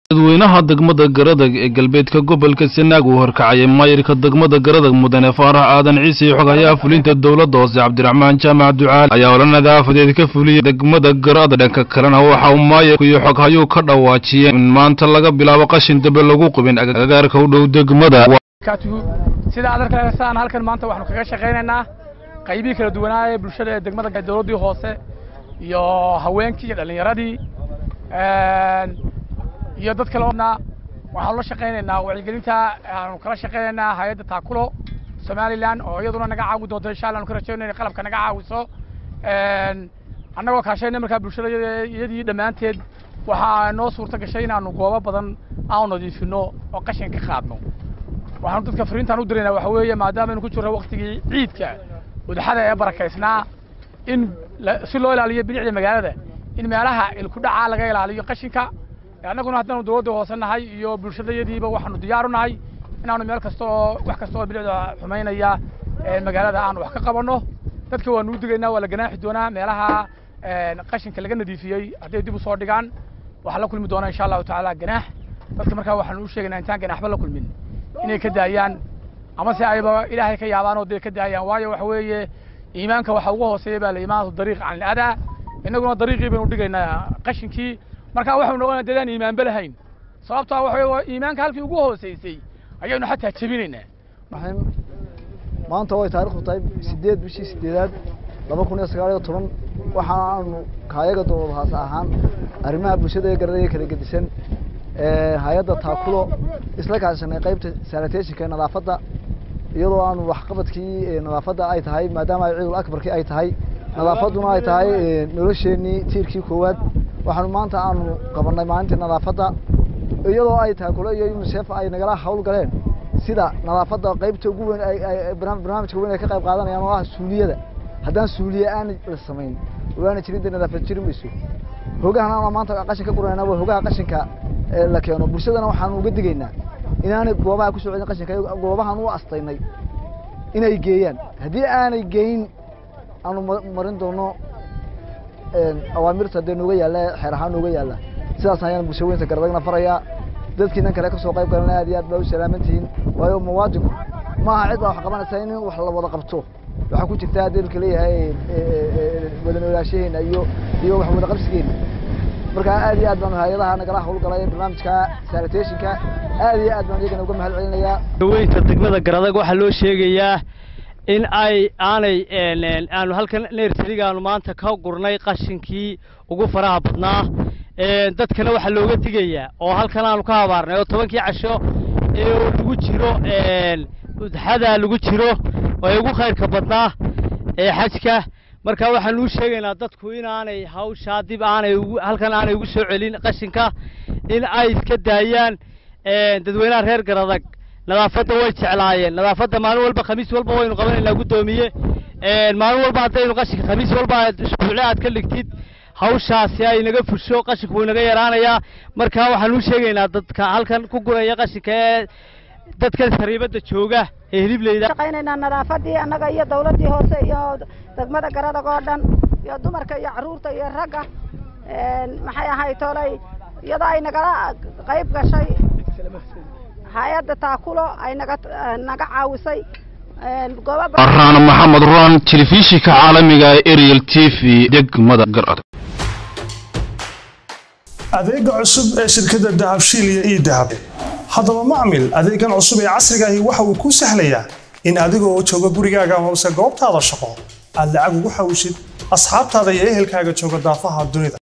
dadweynaha degmada garadag ee galbeedka gobolka sanaag uu horkacayay maayirka degmada garadag mudane faarax aadan ciise iyo xogayaha fulinta dowladda hoose cabdiraxmaan jaamac ducaal ayaa ola nadaafadeed ka fuliyey degmada garada dhanka kalena waxa uu maayirku iyo xoghayuu ka dhawaajiyeen in maanta laga bilaabo qashin dambe lagu qubin agagaarka u dhow degmada sida aad arkaysaan halkan maanta waxaanu kaga shaqaynaynaa qaybihii kala duwanaa ee bulshada ee degmada dowladdii hoose iyo haweenkii iyo dhallinyaradii iyo dad kale waxaanu la shaqaynaynaa wacyigelinta aanu kala shaqaynaynaa hay-adda taakulo somalilan oo iyaduna naga caawi doonto insha allah anu ka rajaynayna inay qalabka naga caawiso annagoo kaashayna markaa bulshada iyadii dhammaanteed waxaa noo suurta gashay inaanu goobo badan aanu nadiifino oo qashin ka qaadno waxaanu dadka fariintaan u diraynaa waxa weeye maadaama aynu ku jirno waktigii ciidka udxada ee barakaysnaa in si loo ilaaliyo bilicda magaalada in meelaha ilkudhacaa laga ilaaliyo qashinka annaguna haddaanu dowladda hoose nahay iyo bulshadayadiiba waxaanu diyaaru nahay inaanu meel kasta oo wax kasta oo bilicda xumaynaya magaalada aanu wax ka qabanno dadka waanu u digaynaa waa la ganaaxi doonaa meelaha qashinka laga nadiifiyey hadday dib u soo dhigaan waxaa la kulmi doonaa insha allahu tacaala ganaax dadka markaa waxaanu u sheegaynaa intaan ganaaxba la kulmin inay ka daayaan ama se ayba ilaahay ka yaabaan oo dee ka daayaan waayo waxa weeye iimaanka waxa ugu hooseeya baa la iimaanatu dariiq can iladaa innaguna dariiqii baynu dhigaynaa qashinkii markaa waxaynu noqonaa dadaan iimaanba lahayn sababtaa waxa weye iimaanka halkii ugu hooseysay ayaynu xataa jebinaynaa maanta way taarikhdu tahay sideed bishii sideedaad laba kun iyo sagaal iyo toban waxaanu kaayaga dowlad hoose ahaan arrimaha bulshada ee garada kala gedisan hay-adda taakulo isla kaashanay qaybta sanitationka ee nadaafadda iyadoo aanu waxqabadkii nadaafadda ay tahay maadaama ay ciidul akbarkii ay tahay nadaafadduna ay tahay nolosheenii tiirkii koowaad waxaanu maanta aanu qabanay maalintii nadaafadda iyadoo ay taakulo iyo unisef ay nagala hawl galeen sida nadaafadda qaybta ugu weyn barnaamijka weyn ay ka qayb qaadanayaan oo ah suuliyada haddaan suuliye aan la samayn waana jirin dee nadaafad jiri mayso hogahan maanta qashin ka guranayna waa hogaha qashinka la keeno bulshadana waxaanu uga digaynaa inaanay goobaha kusoo celin qashinka goobahan u astaynay inay geeyaan haddii aanay geyn aanu marin doono awaamirta dee nooga yaalla xeer ahaan nooga yaalla sidaas ayaan bulsha weynta garadagna farayaa dadkiinan kale kasoo qayb galana aad iyo aad baa u salaaman tihiin waayo muwaadinku ma aha cid baa wax qabanaysa in wax la wada qabto waxaa ku jirta adeelka leeyahay wada noolaashaheena iyo iyo wax wada qabsigeena marka aad iyo aad baan hay-adaha nagala hawlgalay barnaamijka sanitationka aad iyo aad baan iyagana uga mahad celinayaa weynta degmada garadag waxaa loo sheegayaa in ay aanay aanu halkan nersarigaanu maanta ka gurnay qashinkii ugu faraha badnaa dadkana waxaa looga digayaa oo halkan aanu ka habaarnay oo tobankii casho ee lagu jiro udxada lagu jiro oo ugu khayrka badnaa ee xajka marka waxaanu u sheegaynaa dadku inaanay hawshaa dib aanay halkan aanay ugu soo celin qashinka in ay iska daayaan dadweynaha reer garadag nadaafadda way jeclaayeen nadaafadda maalin walba khamiis walba waynu qabanaynaa guddoomiye maalin walba haddaynu qashinka khamiis walba isbuucle aad ka dhigtid hawshaasi ay naga fusho qashinku wuu naga yaraanayaa marka waxaanu u sheegaynaa dadka halkan ku guraya qashinka ee dadkan sariibadda jooga ee hilibleyda shaqaynaynaa nadaafadii annaga iyo dawladdii hoose iyo degmada garadag oo dhan iyo dumarka iyo carruurta iyo ragga maxay ahay tolay iyadoo ay nagala qayb gashay hay-adda taakulo ay naga naga caawisay araan maxamed ruan telefishinka caalamiga ee ariel t v degmada garad adeega cusub ee shirkadda dahabshiil iyo ii dahab haddaba macmil adeegan cusub ee casriga ahi waxa uu kuu sahlayaa in adiga oo jooga gurigaaga amase goobtaada shaqo aad lacag ugu xawishid asxaabtaada iyo ehelkaaga jooga daafaha dunida